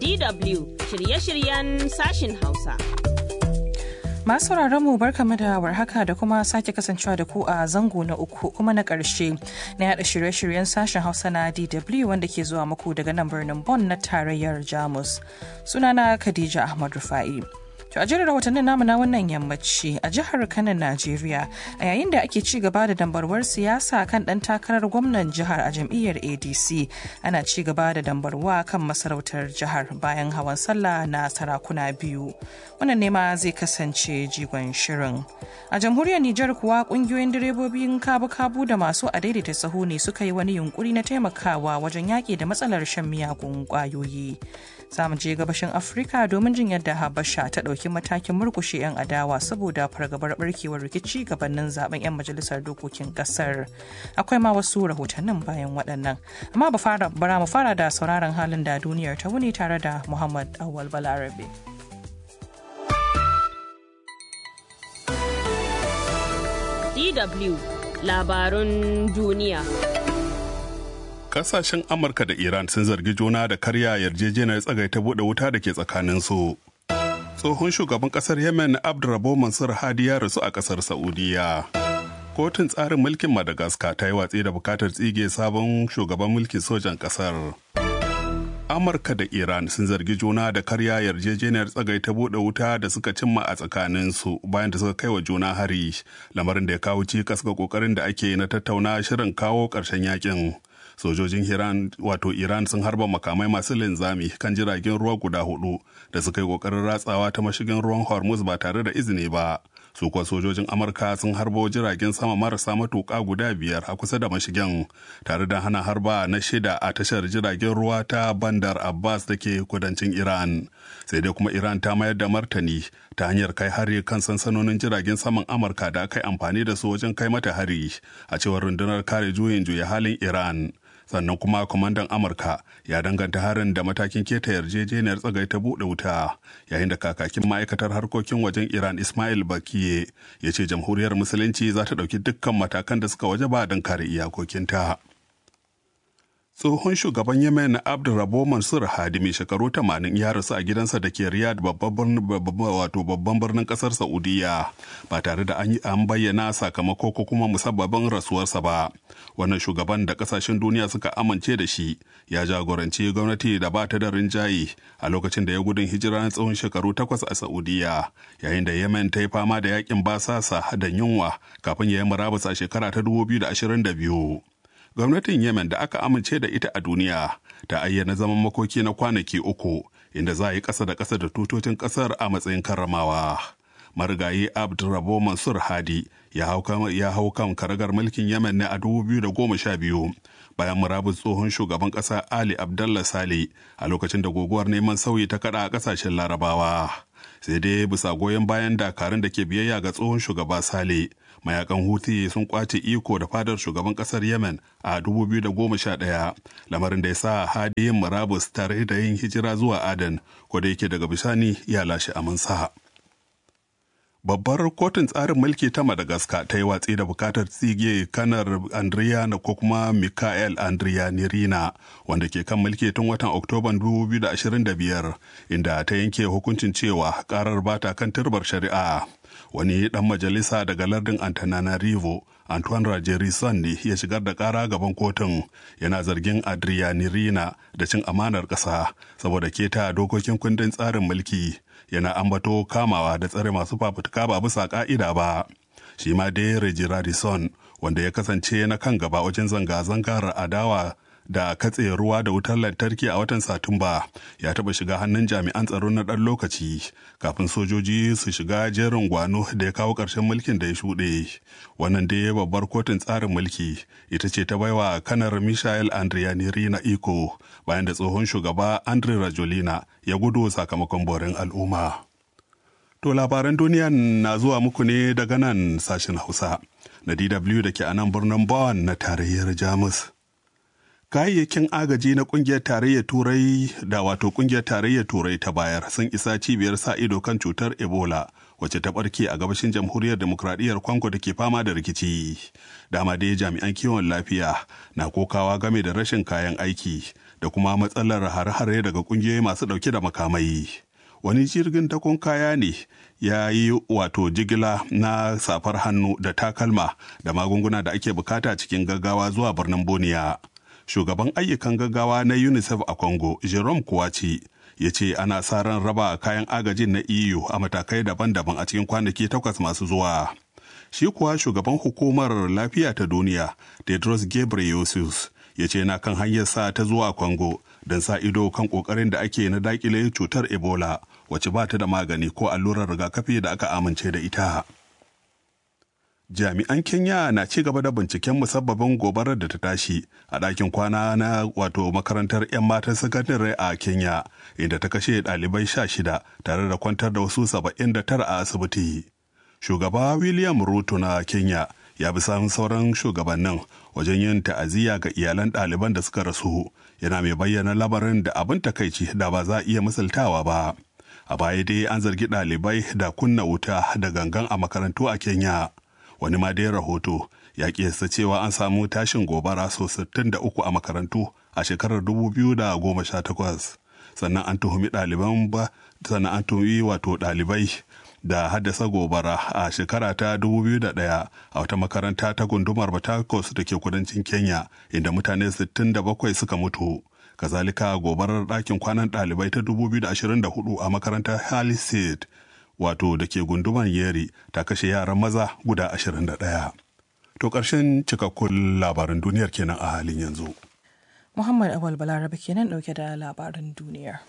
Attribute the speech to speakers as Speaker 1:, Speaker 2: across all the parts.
Speaker 1: DW shirye-shiryen sashin Hausa.
Speaker 2: Masu mu barkamu da warhaka da kuma sake kasancewa da ku a zango na uku kuma na ƙarshe na yada shirye-shiryen sashen Hausa na DW wanda ke zuwa muku daga nan birnin Bonn na tarayyar Jamus. Sunana Khadija Ahmad Rufa'i. To a jirar rahotannin namu na wannan yammaci a jihar Kano Najeriya a yayin da ake ci gaba da dambarwar siyasa kan dan takarar gwamnan jihar a jam'iyyar ADC ana ci gaba da dambarwa kan masarautar jihar bayan hawan sallah na sarakuna biyu. Wannan ne ma zai kasance jigon shirin. A jamhuriyar Nijar kuwa kungiyoyin direbobin kabu-kabu da masu adaidaita sahu ne suka yi wani yunkuri na taimakawa wajen yaƙi da matsalar shan miyagun ƙwayoyi. Za mu je gabashin Afirka domin jin yadda Habasha ta ɗauki matakin murkushe 'yan adawa saboda fargabar barkewar rikici gabanin zaben 'yan majalisar dokokin kasar akwai ma wasu rahotannin bayan waɗannan amma bara mu fara da sauraron halin da duniyar ta wuni tare da muhammad awal balarabe
Speaker 1: DW labarun duniya.
Speaker 3: Kasashen Amurka da Iran sun zargi juna da karya yarjejeniyar tsagaita buɗe wuta da ke tsakaninsu. tsohon shugaban kasar yemen abdurrabo mansur hadi ya rasu a kasar saudiya kotun tsarin mulkin madagascar ta yi watsi da bukatar tsige sabon shugaban mulkin sojan kasar amurka da iran sun zargi juna da karya yarjejeniyar tsagai ta buɗe wuta da suka cimma a tsakaninsu bayan da suka kai wa juna hari lamarin da ya kawo cikas ga kokarin da ake na tattauna shirin kawo ƙarshen yakin sojojin Iran wato Iran sun harba makamai masu linzami kan jiragen ruwa guda hudu da suka yi kokarin ratsawa ta mashigin ruwan Hormuz ba tare da izini ba. Su kuwa sojojin Amurka sun harbo jiragen sama marasa matuƙa guda biyar a kusa da mashigin tare da hana harba na shida a tashar jiragen ruwa ta Bandar Abbas da ke kudancin Iran. Sai dai kuma Iran ta mayar da martani ta hanyar kai hari kan sansanonin jiragen saman Amurka da aka yi amfani da su wajen kai mata hari a cewar rundunar kare juyin juya halin Iran. sannan kuma kwamandan amurka ya danganta harin da matakin keta yarjejeniyar tsagai ta buɗe wuta yayin da kakakin ma'aikatar harkokin wajen iran ismail bakiye ya ce jamhuriyar musulunci za ta ɗauki dukkan matakan da suka waje ba don kare iyakokinta tsohon shugaban yemen abdurrabo mansur hadi mai shekaru 80 ya rasu a gidansa da ke riyadh babban birnin kasar saudiya ba tare da an bayyana sakamako ko kuma musabbabin rasuwarsa ba wannan shugaban da kasashen duniya suka amince da shi ya jagoranci gwamnati da ba ta da rinjaye a lokacin da ya gudun hijira na tsawon shekaru takwas a saudiya yayin da yemen ta yi fama da yakin basasa da yunwa kafin ya yi murabus a shekara ta 2022 gwamnatin yemen da aka amince da ita a duniya ta ayyana zaman makoki na kwanaki uku inda za a yi ƙasa da ƙasa da tutocin ƙasar a matsayin karramawa marigayi abdurrabo mansur hadi ya hau kan karagar mulkin yemen ne a 2012 bayan murabus tsohon shugaban ƙasa ali abdallah sale a lokacin da guguwar neman sauyi ta kada a ƙasashen larabawa sai dai bisa goyon bayan dakarun da ke biyayya ga tsohon shugaba sale mayakan huti sun kwace iko da fadar shugaban kasar yemen a 2011 lamarin da ya sa hadi yin murabus tare da yin hijira zuwa aden ko da yake daga bisani ya lashe amansa babbar kotun tsarin mulki ta madagascar ta yi watsi da bukatar tsige kanar andriya na ko kuma mikael andriya nirina wanda ke kan mulki tun watan oktoban 2025 inda ta yanke hukuncin cewa karar bata kan turbar shari'a wani dan majalisa daga lardin antananarivo antoine rajerison ne ya shigar da kara gaban kotun yana zargin adrianirina da cin amanar ƙasa saboda keta dokokin kundin tsarin mulki yana ambato kamawa da tsare masu fafutuka ba bisa ka'ida ba shi ma dai rajerison wanda ya kasance na kan gaba wajen zanga-zangar adawa da katse ruwa da wutar lantarki a watan satumba ya taba shiga hannun jami'an tsaro na ɗan lokaci kafin sojoji su shiga jerin gwano da ya kawo ƙarshen mulkin da ya shuɗe wannan dai babbar kotun tsarin mulki ita ce ta baiwa kanar michael andrianiri na iko bayan da tsohon shugaba andre rajolina ya gudu sakamakon borin al'umma to labaran duniya na zuwa muku ne daga nan sashen hausa na dw da ke a nan birnin bonn na tarayyar jamus kayayyakin agaji na kungiyar tarayyar turai da wato kungiyar tarayyar turai ta bayar sun isa cibiyar sa ido kan cutar ebola wacce ta barke a gabashin jamhuriyar demokradiyyar kwango da ke fama da rikici dama dai jami'an kiwon lafiya na kokawa game da rashin kayan aiki da kuma matsalar hare-hare daga ƙungiyoyi masu ɗauke da makamai. Wani jirgin takon kaya ne ya yi wato jigila na safar hannu da takalma da magunguna da ake bukata cikin gaggawa zuwa birnin Boniya. Shugaban ayyukan gaggawa na UNICEF a Congo, Jerome Kuwaci, ya ce ana sa ran raba kayan agajin na EU a matakai daban-daban a cikin kwanaki takwas masu zuwa. Shi kuwa shugaban hukumar lafiya ta duniya, Tedros Ghebreyesus, ya ce na kan hanyar sa ta zuwa Congo don sa ido kan kokarin da ake na dakile cutar Ebola wacce ba ta da magani ko allurar rigakafi da aka amince da ita. Jami'an Kenya na ci gaba da binciken musabbabin gobarar da ta tashi a ɗakin kwana na wato makarantar 'yan matan sakandare a Kenya inda ta kashe ɗalibai sha shida tare da kwantar da wasu saba'in da tara a asibiti. Shugaba William Ruto na Kenya ya bi samun sauran shugabannin wajen yin ta'aziyya ga iyalan ɗaliban da suka rasu yana mai bayyana lamarin da abin takaici da ba za a iya misaltawa ba. A baya dai an zargi ɗalibai da kunna wuta da gangan a makarantu a Kenya. wani ma dai rahoto ya kiyasta cewa an samu tashin gobara so 63 a makarantu a shekarar 2018 sannan an tuhumi ɗaliban ba sannan an tuhumi wato ɗalibai da haddasa gobara a shekara ta 2001 a wata makaranta ta gundumar Batakos da ke kudancin Kenya inda mutane 67 suka mutu. Kazalika gobarar ɗakin kwanan ɗalibai ta 2024 a makarantar Haliseid wato da ke gunduman yeri ta kashe yaran maza guda 21. To ƙarshen cikakkun labaran duniyar kenan a halin yanzu.
Speaker 2: Muhammad Awal Balarabe kenan ɗauke da labaran duniyar.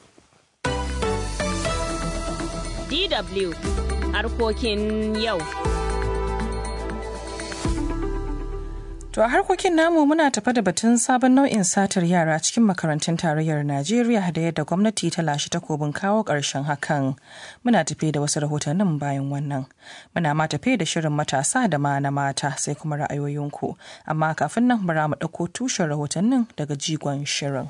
Speaker 1: DW harkokin yau.
Speaker 2: To a harkokin namu muna tafa da batun sabon nau'in satar yara cikin makarantun tarayyar Najeriya da yadda gwamnati ta lashe takobin kawo ƙarshen hakan. Muna tafe da wasu rahotannin bayan wannan. Muna ma tafe da shirin matasa da ma na mata sai kuma ra'ayoyinku. Amma kafin nan bara mu ɗauko tushen rahotannin daga jigon shirin.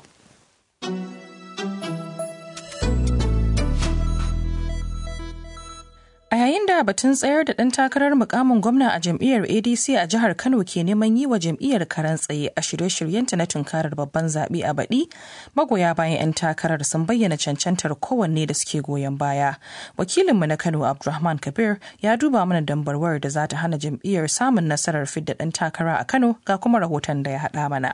Speaker 2: A yayin da batun tsayar da ɗan takarar mukamin gwamna a jam'iyyar ADC a jihar Kano ke neman yi wa jam'iyyar karan tsaye a shirye-shiryenta na tunkarar babban zaɓe a baɗi, magoya bayan 'yan takarar sun bayyana cancantar kowanne da suke goyon baya. Wakilinmu na Kano Abdulrahman Kabir ya duba mana dambarwar da za ta hana jam'iyyar samun nasarar fidda ɗan takara a Kano ga kuma rahoton da ya haɗa mana.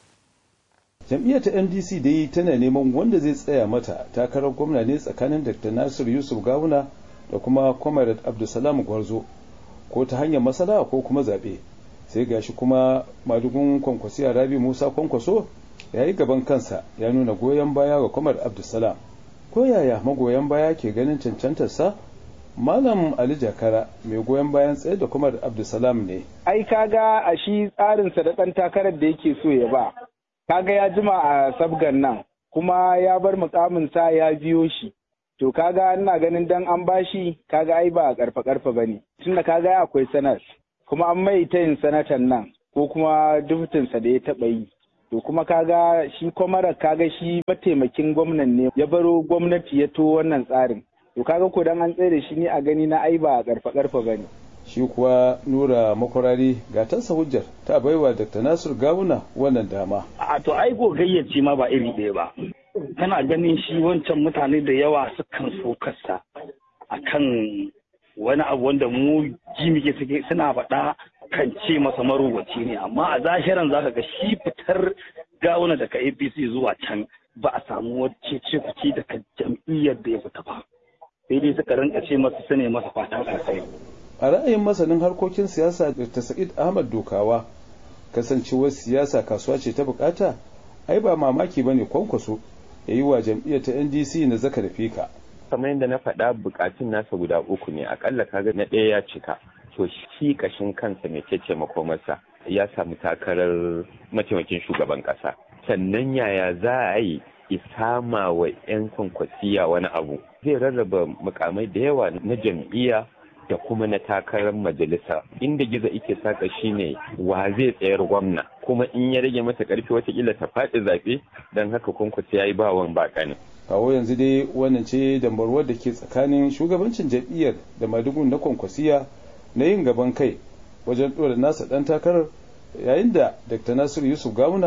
Speaker 4: jam'iyyar ta ndc dai tana neman wanda zai tsaya mata takarar gwamna ne tsakanin dr nasir yusuf gawuna da kuma comrade abdulsalam gwarzo ko ta hanyar masala ko kuma zaɓe sai gashi kuma madugun kwankwasiya rabi musa kwankwaso ya yi gaban kansa ya nuna goyon baya ga comrade abdulsalam ko yaya magoyan baya ke ganin cancantarsa malam ali jakara mai goyon bayan tsaye da comrade abdulsalam ne
Speaker 5: ai kaga a shi tsarinsa da ɗan takarar da yake so ya ba kaga ya jima a sabgan nan kuma ya bar mukaminsa ya biyo shi to kaga ina ganin dan an bashi kaga ai ba karfa karfa bane tunda kaga akwai sanar kuma an mai ta yin sanatan nan ko kuma dubutinsa da ya taba yi to kuma kaga shi kwamara kaga shi mataimakin gwamnan ne ya baro gwamnati ya to wannan tsarin to kaga ko dan an tsaye da shi ne a gani na ai ba karfa karfa bane
Speaker 4: shi kuwa nura makwarari ga tasa hujjar ta baiwa dr nasir gawuna wannan dama
Speaker 6: a to ai gogayyaci ma ba iri ɗaya ba kana ganin shi wancan mutane da yawa sukan so kasa akan wani abu wanda mu ji muke suke suna faɗa kan ce masa marubuci ne amma a zahiran zaka ga shi fitar gawuna daga apc zuwa can ba a samu wacce ce kuci daga jam'iyyar da ya fita ba sai dai suka rinka ce masa su ne masa fatan alkhairi
Speaker 4: a ra'ayin masanin harkokin siyasa dr sa'id ahmad dokawa kasancewar siyasa kasuwa ce ta bukata ai ba mamaki ba ne kwankwaso ya yi wa jam'iyyar ta ndc na zaka da fika
Speaker 7: kamar yadda na faɗa bukatun nasa guda uku ne akalla kaga na ɗaya ya cika to shi kashin kansa mai cece makomarsa ya samu takarar mataimakin shugaban ƙasa sannan yaya za a yi isama wa 'yan kwankwasiya wani abu zai rarraba mukamai da yawa na jam'iyya da kuma na takarar majalisa inda gizo ike saka shine wa zai tsayar gwamna kuma in ya rage masa karfi watakila ta faɗi zaɓe don haka kunkusa ya yi bawan baka ne.
Speaker 4: kawo yanzu dai wannan ce dambarwar da ke tsakanin shugabancin jam'iyyar da madugun na kwankwasiya na yin gaban kai wajen ɗora nasa ɗan takarar yayin da dr nasiru yusuf gawuna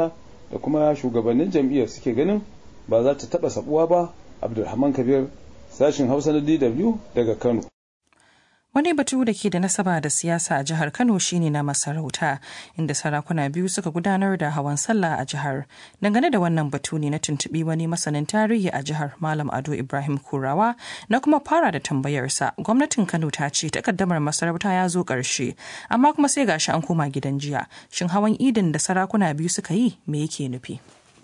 Speaker 4: da kuma shugabannin jam'iyyar suke ganin ba za ta taɓa sabuwa ba abdulrahman kabir sashin hausa na dw daga kano
Speaker 2: Wani batu da ke da nasaba da siyasa a jihar Kano shine na masarauta, inda sarakuna biyu suka gudanar da hawan sallah a jihar. Dangane da wannan batu ne na tuntuɓi wani masanin tarihi a jihar Malam Ado Ibrahim Kurawa na kuma fara da tambayarsa. Gwamnatin Kano ta ce takaddamar masarauta ya zo ƙarshe, amma kuma sai gashi an koma gidan jiya. Shin hawan idin da sarakuna biyu suka yi me yake nufi?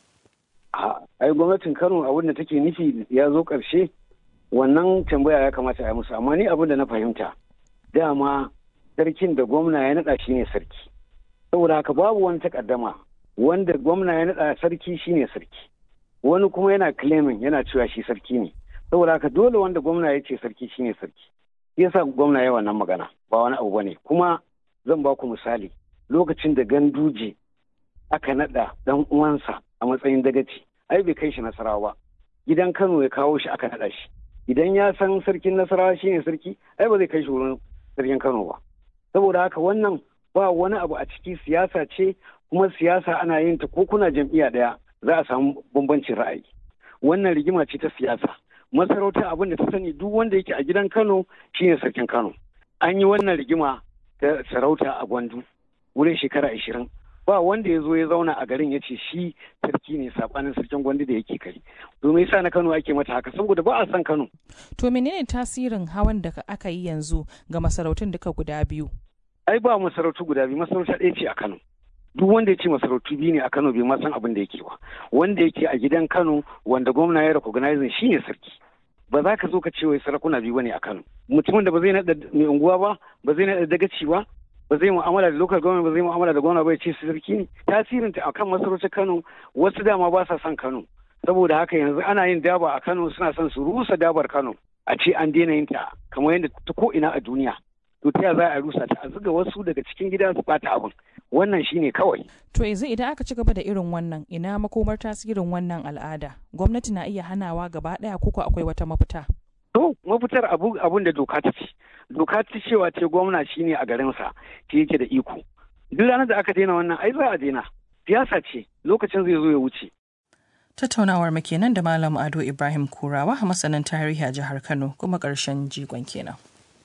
Speaker 8: ai gwamnatin Kano abin da take nufi ya zo ƙarshe wannan tambaya ya kamata a yi musu amma ni abin da na fahimta dama sarkin da gwamna ya naɗa shi ne sarki saboda haka babu wani takaddama wanda gwamna ya naɗa sarki shi ne sarki wani kuma yana claiming yana cewa shi sarki ne saboda haka dole wanda gwamna ya ce sarki shi ne sarki yasa gwamna ya wannan magana ba wani abu bane kuma zan ba ku misali lokacin da ganduje aka naɗa dan uwansa a matsayin dagaci ai bai kai shi nasarawa ba gidan kano ya kawo shi aka naɗa shi idan ya san sarkin nasarawa shine sarki ai ba zai kai shi wurin sarkin kano ba saboda haka wannan ba wani abu a ciki siyasa ce kuma siyasa ana yin ta ko kuna jam'iyya ɗaya za a samu bambancin ra'ayi wannan rigima ce ta siyasa masarauta abin da ta sani duk wanda yake a gidan kano shine sarkin kano an yi wannan rigima ta sarauta a gwandu wurin shekara ashirin ba wanda ya zo ya zauna a garin ya ce shi sarki ne sabanin sarkin gwandu da yake kai domin yasa na kano ake mata haka saboda ba a san kano
Speaker 2: To menene tasirin hawan da aka yi yanzu ga masarautun duka guda biyu?
Speaker 8: ai ba masarautu guda biyu masarauta ɗaya ce a kano duk wanda ya ce masarautu biyu ne a kano bai ma san abin da yake ba wanda yake a gidan kano wanda gwamna ya recognizing shi ne sarki ba za ka zo ka ce wai sarakuna biyu bane a kano mutumin da ba zai naɗa mai unguwa ba ba zai naɗa dagaci ba ba zai mu'amala da local government ba zai mu'amala da gwamna ba ya ce su sarki ne tasirinta akan masarautar kano wasu dama ba sa son kano saboda haka yanzu ana yin daba a kano suna son su rusa dabar kano a ce an daina yin ta kamar yadda ta ko ina a duniya to ta za a rusa ta a zuga wasu daga cikin gida su bata abin wannan shine kawai
Speaker 2: To yanzu idan aka ci gaba da irin wannan ina makomar tasirin wannan al'ada? Gwamnati na iya hanawa gaba ɗaya koko akwai wata mafita?
Speaker 8: to mafitar abu abun da doka ta ce doka ta cewa ce gwamna shine a garinsa shi yake da iko duk ranar da aka daina wannan ai za a daina siyasa ce lokacin zai zo ya wuce
Speaker 2: Tattaunawar mu kenan da Malam Ado Ibrahim Kurawa masanin tarihi a jihar Kano kuma ƙarshen jigon kenan.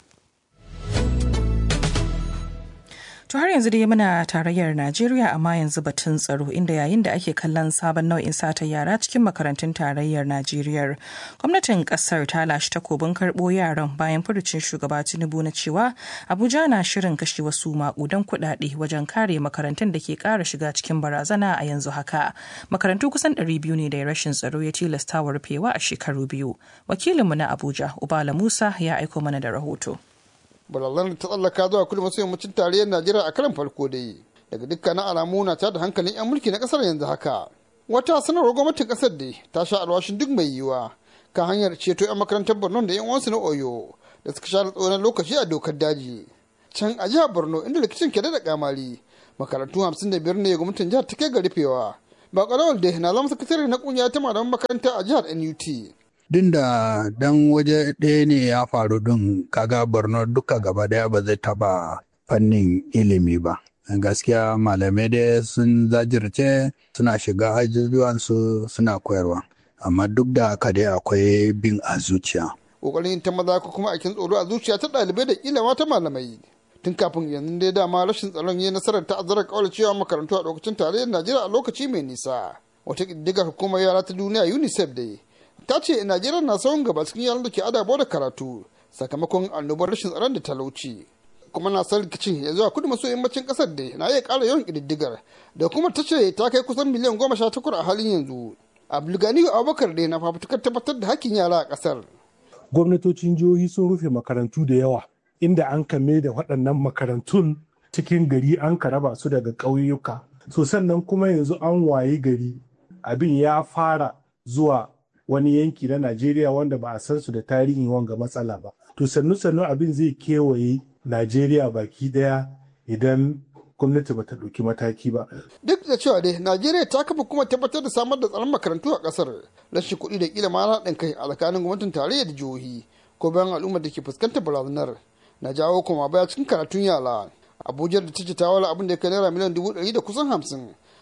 Speaker 2: To har yanzu dai muna tarayyar Najeriya amma yanzu batun tsaro inda yayin da ake kallon sabon nau'in sata yara cikin makarantun tarayyar Najeriya. Gwamnatin kasar ta lashe takobin karɓo yaran bayan furucin shugaba Tinubu na cewa Abuja na shirin kashe wasu maƙudan kuɗaɗe wajen kare makarantun da ke ƙara shiga cikin barazana a yanzu haka. Makarantu kusan 200 ne da rashin tsaro ya tilasta wa rufewa a shekaru biyu. Wakilinmu na Abuja, Ubala Musa ya aiko mana da rahoto.
Speaker 9: barazanar ta tsallaka zuwa kudu maso yammacin tarayyar najeriya a karan farko dai daga dukkanin alamu na ta da hankalin 'yan mulki na kasar yanzu haka wata sanarwar gwamnatin kasar dai ta sha alwashin duk mai yiwuwa kan hanyar ceto 'yan makarantar borno da 'yan uwansu na oyo da suka sha tsoron lokaci a dokar daji can a jihar borno inda rikicin ke da kamari makarantu hamsin da biyar ne gwamnatin jihar ta kai ga rufewa ba ƙarawar da na zama sakatare na kungiya ta malaman makaranta a jihar nut
Speaker 10: din da dan waje ɗaya ne ya faru din kaga borno duka gaba daya ba zai taba fannin ilimi ba gaskiya malamai dai sun zajirce suna shiga ajujuwansu suna koyarwa amma duk da haka dai akwai bin a zuciya
Speaker 9: kokarin ta maza ko kuma aikin tsoro a zuciya ta ɗalibai da kila mata malamai tun kafin yanzu dai dama rashin tsaron yi nasarar ta'azzarar kawar cewa makarantu a lokacin tarayyar najeriya a lokaci mai nisa wata ƙididdigar hukumar yara ta duniya unicef dai ta ce najeriya na sauran gaba cikin yaran da ke adabo da karatu sakamakon annobar rashin tsaron da talauci kuma na san rikicin ya zuwa kudu maso yammacin kasar da na iya ƙara yawan ƙididdigar da kuma ta ce ta kai kusan miliyan goma sha takwas a halin yanzu abdulgani abubakar da na fafutukar tabbatar da hakkin yara a ƙasar
Speaker 11: gwamnatocin jihohi sun rufe makarantu da yawa inda an kame da waɗannan makarantun cikin gari an ka raba su daga ƙauyuka so sannan kuma yanzu an waye gari abin ya fara zuwa wani yanki na Najeriya wanda ba a san su da tarihin wanga matsala ba. To sannu sannu abin zai kewaye Najeriya baki daya idan gwamnati ba ta ɗauki mataki ba.
Speaker 9: Duk da cewa dai Najeriya ta kafa kuma tabbatar da samar da tsaron makarantu a ƙasar rashin kuɗi da kila ma haɗin kai a tsakanin gwamnatin tarayya da jihohi ko bayan al'ummar da ke fuskantar barazanar na jawo kuma baya cikin karatun yara. Abuja da ta ce ta wala abin da ya kai naira miliyan dubu ɗari da kusan hamsin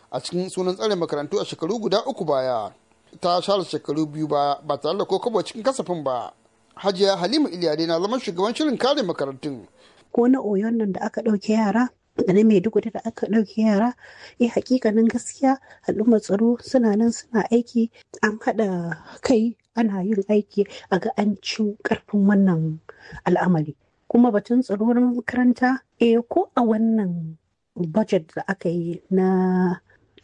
Speaker 9: a cikin sunan tsare makarantu a shekaru guda uku baya ta share shekaru biyu baya ba tare da kokobo cikin kasafin ba hajiya halima iliyade na zaman shugaban shirin kare makarantun
Speaker 12: ko na oyon nan da aka ɗauke yara da na maiduguri da aka ɗauke yara eh hakikanin gaskiya al'ummar tsaro suna nan suna aiki an haɗa kai ana yin aiki a ga an ci ƙarfin wannan al'amari kuma batun tsaro na makaranta eh ko a wannan budget da aka yi na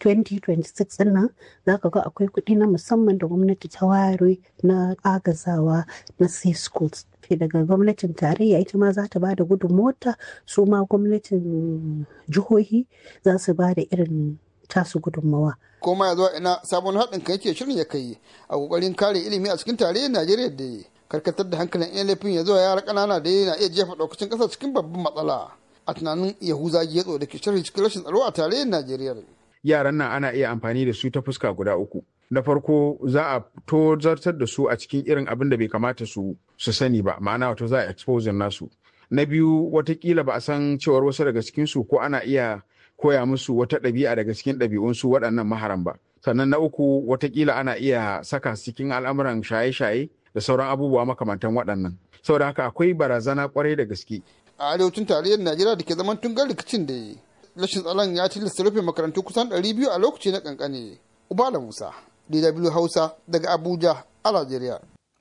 Speaker 12: 2026 din nan za ka ga akwai kuɗi na musamman da gwamnati ta ware na agazawa na safe schools daga gwamnatin tarayya ita ma za ta ba da mota su ma gwamnatin jihohi za su ba da irin tasu gudunmawa.
Speaker 9: koma ya zuwa ina sabon haɗin kan yake shirin ya kai a ƙoƙarin kare ilimi a cikin tarayyar najeriya da karkatar da hankalin yan laifin ya zuwa yara ƙanana da na iya jefa ɗaukacin ƙasar cikin babban matsala a tunanin yahuza getso da ke sharhi cikin rashin tsaro a tarayyar najeriya
Speaker 13: yaran nan ana iya amfani da su ta fuska guda uku na farko za a tozartar da su a cikin irin abin da bai kamata su su sani ba ma'ana wato za a exposure nasu na biyu watakila ba a san cewar wasu daga cikin su ko ana iya koya musu wata ɗabi'a daga cikin ɗabi'unsu waɗannan maharan ba sannan na uku watakila ana iya saka cikin al'amuran shaye-shaye da sauran abubuwa makamantan waɗannan saboda haka akwai barazana kwarai da gaske
Speaker 9: a arewacin tarayyar najeriya da ke zaman tungar rikicin da rashin tsaron ya tilasta rufe makarantu kusan 200 a lokaci na kankane ubala musa dw hausa daga abuja a najeriya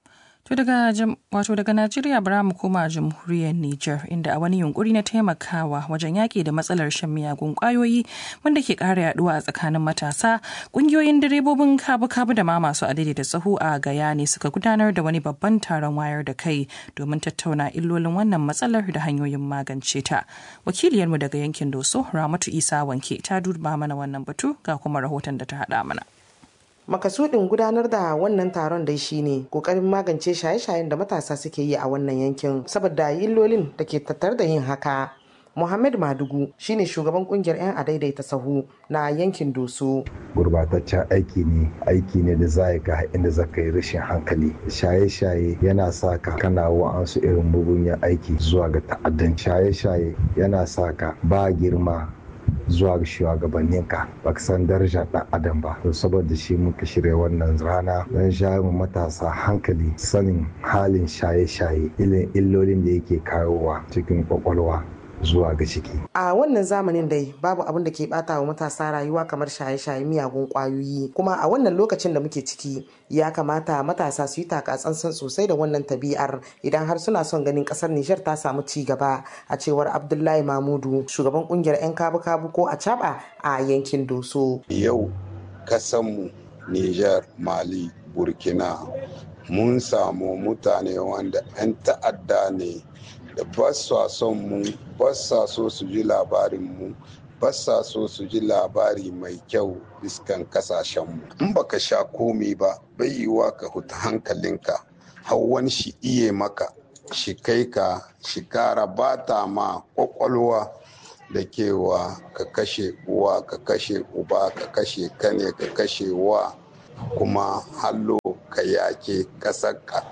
Speaker 2: To daga wato daga Najeriya bara mu koma jamhuriyar Nijar inda a wani yunkuri na taimakawa wajen yaƙi da matsalar shan miyagun ƙwayoyi wanda ke ƙara yaduwa a tsakanin matasa ƙungiyoyin direbobin kabu-kabu da ma masu adadi da tsaho a gaya ne suka gudanar da wani babban taron wayar da kai domin tattauna illolin wannan matsalar da hanyoyin magance ta. Wakiliyarmu daga yankin Doso Ramatu Isa Wanke ta duba mana wannan batu ga kuma rahoton da ta haɗa mana.
Speaker 14: makasudin gudanar da wannan taron dai shine kokarin magance shaye-shayen da matasa suke yi a wannan yankin saboda illolin da ke tattar da yin haka Muhammad Madugu shine shugaban kungiyar 'yan adaidaita sahu na yankin Doso.
Speaker 15: Gurbataccen aiki ne, aiki ne da za ga inda za ka yi rashin hankali. Shaye-shaye yana sa ka kana wa'ansu irin mugunyan aiki zuwa ga ta'addan. Shaye-shaye yana sa ka ba girma zuwa ga shugabanninka ba ka san darajar ɗan adam ba to saboda shi muka shirya wannan rana don shayo mu matasa hankali sanin halin shaye-shaye ilin illolin da yake kawowa cikin kwakwalwa zuwa ga ciki.
Speaker 14: A wannan zamanin dai babu abin da ke bata wa matasa rayuwa kamar shaye-shaye miyagun kwayoyi kuma a wannan lokacin da muke ciki ya kamata matasa su yi takatsantsan sosai da wannan tabi'ar idan har suna son ganin kasar Nijar ta samu ci gaba a cewar Abdullahi Mamudu shugaban kungiyar 'yan kabu-kabu ko a caba a yankin Doso.
Speaker 16: Yau kasanmu Nijar, Mali, Burkina mun samu mutane wanda 'yan ta'adda ne da ba son mu ba sa so su ji labarin mu ba sa so su ji labari mai kyau iskan kasashenmu in baka sha komi ba bai yiwa ka huta hankalinka har wani shi iye maka shi kai ka shi kara bata ma kwakwalwa da kewa ka kashe uwa ka kashe uba ka kashe kane ka kashe wa kuma hallo ka yake kasarka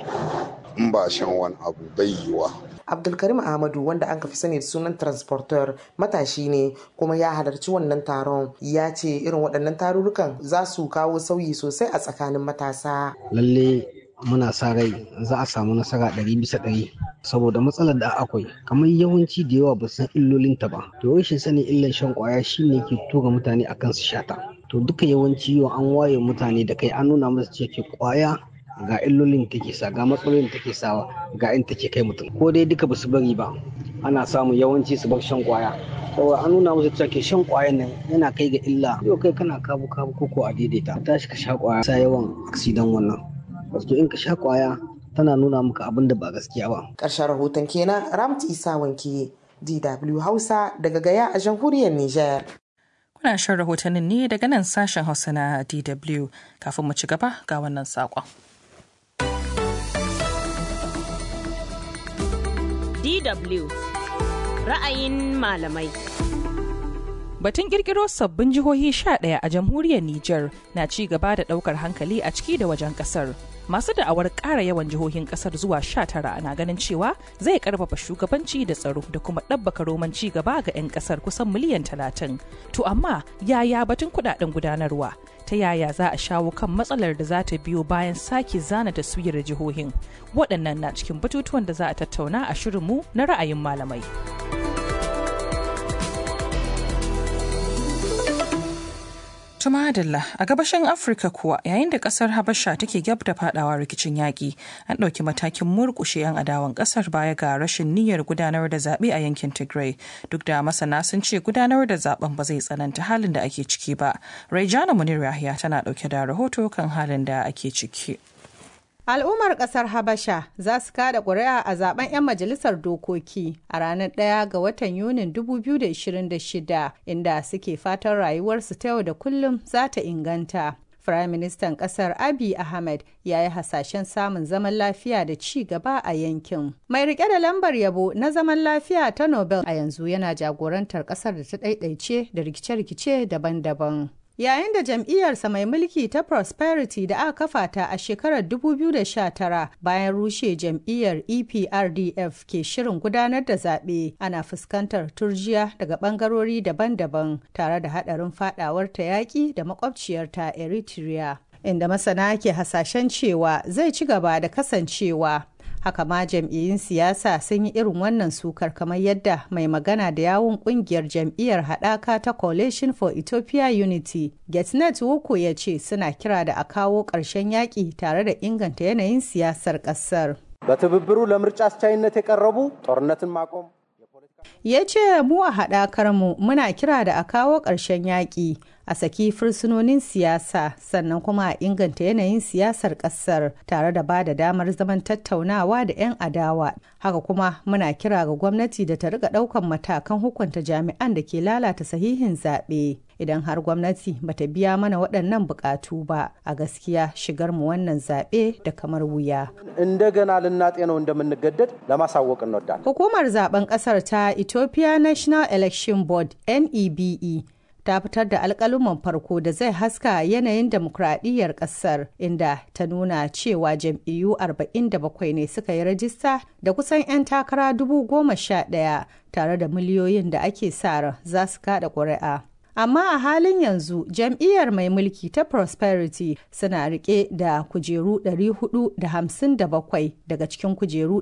Speaker 16: in ba shan wani abu bai yiwa
Speaker 14: abdulkarim ahmadu wanda an fi sani da sunan transporter matashi ne kuma ya halarci wannan taron ya ce irin waɗannan tarurrukan za su kawo sauyi sosai a tsakanin matasa
Speaker 17: lalle muna sa rai za a samu nasara ɗari bisa ɗari saboda matsalar da akwai kamar yawanci da yawa ba san illolinta ba to rashin sanin illan shan kwaya shine ke tura mutane akan su shata to duka yawanci yau an waye mutane da kai an nuna musu cewa kwaya ga illolin take sa ga matsalolin take sawa ga in take kai mutum ko dai duka basu bari ba ana samun yawanci su bar shan kwaya saboda an nuna musu cewa ke shan kwayan nan yana kai ga illa yau kai kana kabu kabu ko ko a daidaita tashi ka sha kwaya sa yawan aksidan wannan wato in ka sha kwaya tana nuna maka abin da ba gaskiya ba
Speaker 14: ƙarshen rahoton kenan ramti isa wanke dw hausa daga gaya a jamhuriyar niger
Speaker 2: Kuna shan rahotannin ne daga nan sashen Hausa na DW kafin mu ci gaba ga wannan saƙon.
Speaker 1: DW ra'ayin malamai.
Speaker 2: Batun kirkiro sabbin jihohi 11 a jamhuriyar Nijar na ci gaba da daukar hankali a ciki da wajen kasar. Masu da'awar ƙara yawan jihohin kasar zuwa 19 na ganin cewa zai karfafa shugabanci da tsaro da kuma ɗabbaka roman ci gaba ga 'yan kasar kusan miliyan 30. To amma yaya batun kudaden gudanarwa? Ta yaya za a shawo kan matsalar da za ta biyo bayan sake zana taswirar jihohin? Waɗannan na cikin batutuwan da za a tattauna a shirinmu na ra'ayin malamai. Tumadalla a gabashin Afirka kuwa yayin da kasar Habasha take gab da fadawa rikicin yaƙi an ɗauki matakin murƙushe 'yan adawan ƙasar baya ga rashin niyyar gudanar da zaɓe a yankin Tigray duk da masana sun ce gudanar da zaben ba zai tsananta halin da ake ciki ba. Raijana Munir Yahya tana ɗauke da rahoto kan halin da ake ciki.
Speaker 18: Al'ummar ƙasar Habasha za su kada ƙuri'a a zaben 'yan majalisar dokoki a ranar ɗaya ga watan Yunin 2026 inda suke fatan rayuwarsu ta yau da kullum za ta inganta. Firayim Ministan ƙasar Abiy Ahmed ya yi hasashen samun zaman lafiya da ci gaba a yankin. Mai rike da lambar yabo na zaman lafiya ta Nobel a yanzu yana jagorantar ƙasar da ta ɗaiɗaice da rikice-rikice daban-daban. Yayin da jam'iyyarsa mai mulki ta Prosperity da aka kafa ta a shekarar 2019 bayan rushe jam'iyyar EPRDF ke shirin gudanar da zaɓe ana fuskantar turjiya daga ɓangarori daban-daban tare da haɗarin faɗawar ta yaƙi da makwabciyarta Eritrea. Inda masana ke hasashen cewa zai ci gaba da kasancewa. haka ma jam'iyyun siyasa sun yi irin wannan sukar kamar yadda mai magana da yawun kungiyar jam'iyyar haɗaka ta coalition for ethiopia unity getnet wuku ya ce suna kira da a kawo ƙarshen yaƙi tare da inganta yanayin siyasar ƙasar
Speaker 19: በትብብሩ ለምርጫ አስቻይነት የቀረቡ ጦርነትን ማቆም
Speaker 18: ya ce mu a haɗakar mu muna kira da a kawo ƙarshen yaƙi a saki fursunonin siyasa sannan kuma a inganta yanayin siyasar ƙasar tare da ba da damar zaman tattaunawa da 'yan adawa haka kuma muna kira ga gwamnati da ta riga ɗaukan matakan hukunta jami'an da ke lalata sahihin zaɓe idan har gwamnati bata biya mana waɗannan buƙatu ba a gaskiya shigar mu wannan zaɓe da kamar wuya.
Speaker 19: እንደገና ልናጤነው እንደምንገደድ ለማሳወቅ እንወዳለን።
Speaker 18: Hukumar zaben ƙasar ta Ethiopia National Election Board NEBE ta fitar da alkaluman farko da zai haska yanayin demokradiyyar kasar inda ta nuna cewa jam'iyyu 47 ne suka yi rajista da kusan 'yan takara dubu goma sha ɗaya tare da miliyoyin da ake sa ran za su kada ƙuri'a. amma a halin yanzu jam'iyyar mai mulki ta prosperity suna rike da kujeru 457 daga cikin kujeru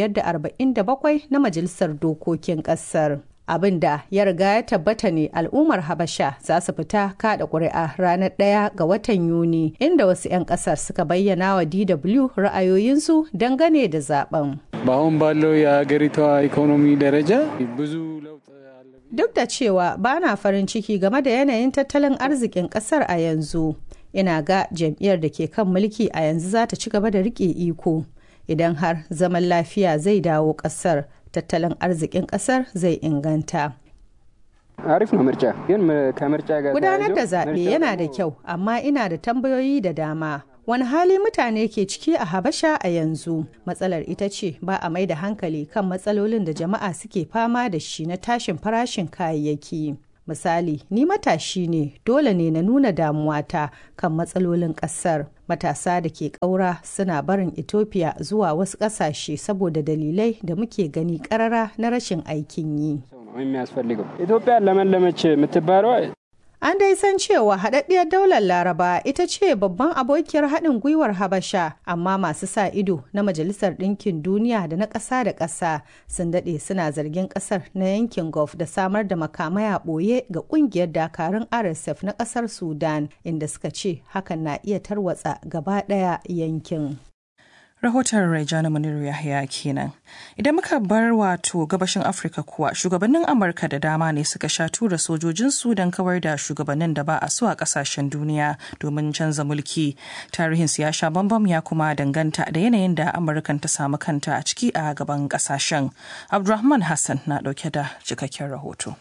Speaker 18: 547 na majalisar dokokin kasar abin da ya riga ya tabbata ne al'ummar habasha za su fita kada ƙuri'a ranar ɗaya ga watan yuni inda wasu 'yan ƙasar suka bayyana wa dw ra'ayoyinsu dangane da zaben
Speaker 20: በአሁን ባለው የሀገሪቷ ኢኮኖሚ ደረጃ ብዙ ለውጥ
Speaker 18: Duk da cewa ba na farin ciki game da yanayin tattalin arzikin kasar a yanzu, ina ga jam'iyyar da ke kan mulki a yanzu za ta ci gaba da rike iko. Idan har zaman lafiya zai dawo kasar, tattalin arzikin kasar zai inganta.
Speaker 20: አሪፍ ነው ምርጫ ግን ከምርጫ ጋር
Speaker 18: Gudanar da zaɓe yana da kyau, amma ina da tambayoyi da dama. Wani hali mutane ke ciki a Habasha a yanzu? Matsalar ita ce ba a mai da hankali kan matsalolin da jama'a suke fama da shi na tashin farashin kayayyaki. Misali, ni matashi ne, dole ne na nuna damuwata kan matsalolin ƙasar. Matasa da ke ƙaura suna barin Ethiopia zuwa wasu ƙasashe saboda dalilai da muke gani ƙarara na rashin aikin yi.
Speaker 20: የሚያስፈልገው ኢትዮጵያ ለመለመች የምትባለው
Speaker 18: An dai san cewa haɗaɗɗiyar daular Laraba ita ce babban abokiyar haɗin gwiwar Habasha, amma masu sa ido na Majalisar Ɗinkin Duniya da na ƙasa da ƙasa sun daɗe suna zargin ƙasar na yankin Gulf da samar da makamai a ɓoye ga ƙungiyar dakarun RSF na ƙasar Sudan, inda suka ce hakan na iya tarwatsa gaba ɗaya yankin.
Speaker 2: rahoton Rejana Muniru Yahya kenan. Idan muka bar wato gabashin Afirka kuwa shugabannin Amurka da dama ne suka sha tura sojojinsu don kawar da shugabannin da ba a so a kasashen duniya domin canza mulki. Tarihin ya sha bambam ya kuma danganta da yanayin da Amurkan ta samu kanta a ciki a gaban kasashen. Abdulrahman Hassan na dauke da cikakken rahoto.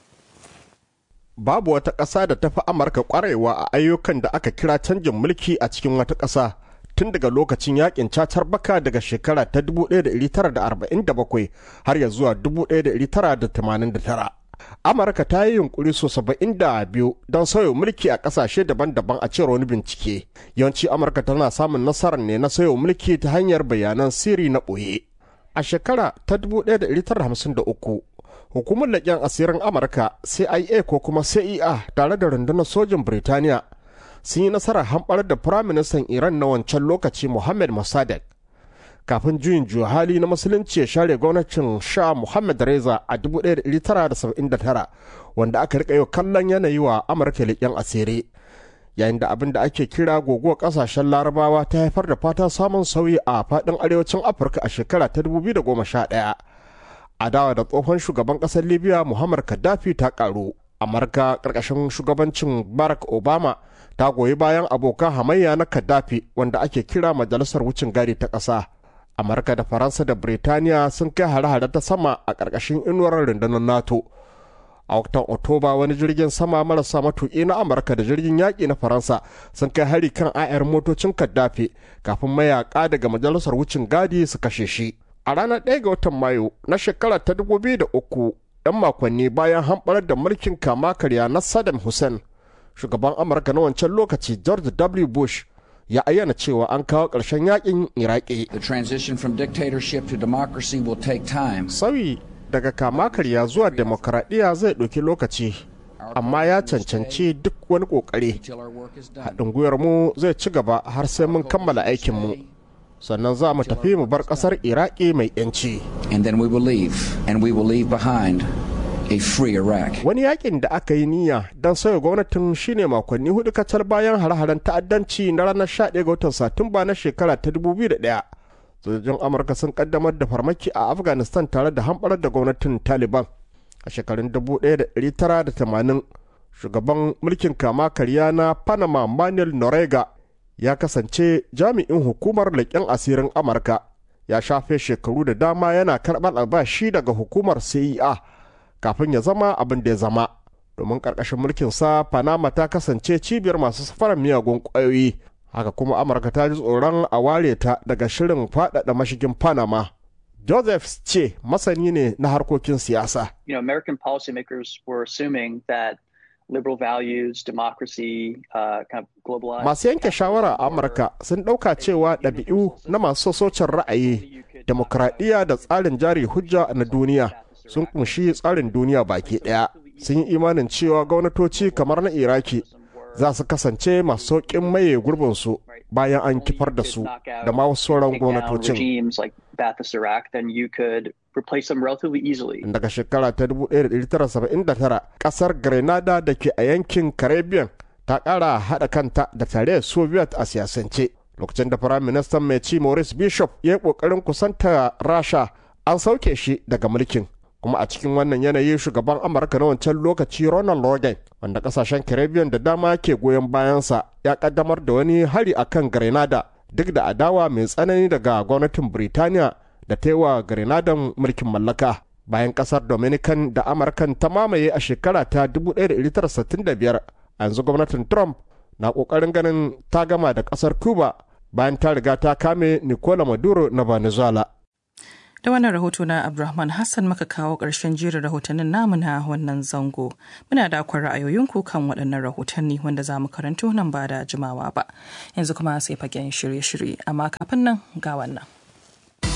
Speaker 21: Babu wata ƙasa da ta fi Amurka ƙwarewa a ayyukan da aka kira canjin mulki a cikin wata ƙasa. tun daga lokacin yakin cacar baka daga shekara ta 1947 har ya zuwa 1989 amurka ta yi yunkuri so saba'in da biyu don sauya mulki a ƙasashe daban-daban a cewar wani bincike yawanci amurka tana samun nasarar ne na sauya mulki ta hanyar bayanan sirri na ɓoye a shekara ta 1953 hukumar leƙen asirin amurka cia ko kuma cia tare da rundunar sojin birtaniya sun yi nasarar hamɓar da firaministan iran na wancan lokaci mohammed mossadegh kafin juyin hali na musulunci ya share gwamnatin sha muhammad reza a 1979 wanda aka rika yau kallon yanayi wa amurka leƙen asiri yayin da abin da ake kira guguwar ƙasashen larabawa ta haifar da fata samun sauyi a faɗin arewacin afirka a shekara ta 2011 adawa da tsohon shugaban ƙasar libya muhammad gaddafi ta ƙaru amurka ƙarƙashin shugabancin barack obama ta goyi bayan abokan hamayya na gaddafi wanda ake kira majalisar wucin gadi ta ƙasa amurka da faransa da birtaniya sun kai hare-hare ta sama a ƙarƙashin inuwar rundunar nato a watan oktoba wani jirgin sama marasa matuƙi na amurka da jirgin yaƙi na faransa sun kai hari kan ayar motocin kaddafi kafin mayaƙa daga majalisar wucin gadi su kashe shi a ranar 1 ga watan mayu na shekara ta 2003 'yan makonni bayan hamɓarar da mulkin kama karya na saddam hussein shugaban amurka na wancan lokaci george w bush ya ayyana cewa an kawo ƙarshen yakin iraki
Speaker 3: The transition from dictatorship to democracy will take time.
Speaker 21: sauyi daga kama karya zuwa demokaradiyya zai ɗauki lokaci amma ya cancanci duk wani ƙoƙari haɗin gwiwar mu zai ci gaba har sai mun kammala aikinmu sannan za mu tafi mu bar ƙasar iraki mai 'yanci
Speaker 3: And then we will leave, and we will leave behind a free Iraq.
Speaker 21: wani yakin da aka yi niyya don sauya gwamnatin shine makonni hudu kacal bayan hare-haren ta'addanci na ranar 11 ga watan satumba na shekara ta 2001 sojojin amurka sun kaddamar da farmaki a afghanistan tare da hamɓarar da gwamnatin taliban a shekarun 1980 shugaban mulkin kama karya na panama manuel norega ya kasance jami'in hukumar leƙen asirin amurka ya shafe shekaru da dama yana karɓar albashi daga hukumar cia kafin ya zama abin da ya zama domin ƙarƙashin mulkinsa panama ta kasance cibiyar masu safarar miyagun ƙwayoyi haka kuma amurka ta ji tsoron a ware ta daga shirin faɗaɗa mashigin panama joseph ce masani ne na harkokin siyasa
Speaker 22: you know, American policymakers were assuming that liberal values, democracy, uh, kind of globalized.
Speaker 21: masu yanke shawara a amurka sun ɗauka cewa ɗabi'u na masu sassaucin ra'ayi demokradiyya da tsarin jari hujja na duniya sun kunshi tsarin duniya baki ɗaya sun yi imanin cewa gwamnatoci kamar na iraki za su kasance masu sauƙin maye gurbinsu bayan an kifar da su da ma wasu sauran
Speaker 22: take down
Speaker 21: gwamnatocin
Speaker 22: regimes like Ba'athist Iraq, then you could replace them relatively easily.
Speaker 21: daga shekara ta 1979 kasar grenada da ke a yankin caribbean ta kara haɗa kanta da tare soviet a siyasance lokacin da firayim ministan mai ci maurice bishop ya yi ƙoƙarin kusanta rasha an sauke shi daga mulkin kuma a cikin wannan yanayi shugaban amurka na wancan lokaci ronald reagan wanda kasashen caribbean da dama ke goyon bayansa ya kaddamar da wani hari akan grenada duk da adawa mai tsanani daga gwamnatin Birtaniya da ta yi wa Grenadan mulkin mallaka. Bayan kasar Dominican da Amurkan ta mamaye a shekara ta 1965, yanzu gwamnatin Trump na ƙoƙarin ganin ta gama da ƙasar Cuba bayan ta riga ta kame Nicola Maduro na Venezuela.
Speaker 2: Da wannan rahoto na Abdulrahman Hassan muka kawo ƙarshen jerin rahotannin namu na wannan zango. Muna da akwai ra'ayoyinku kan waɗannan rahotanni wanda za mu karanto nan ba da jimawa ba. Yanzu kuma sai fagen shirye-shirye, amma kafin nan ga wannan.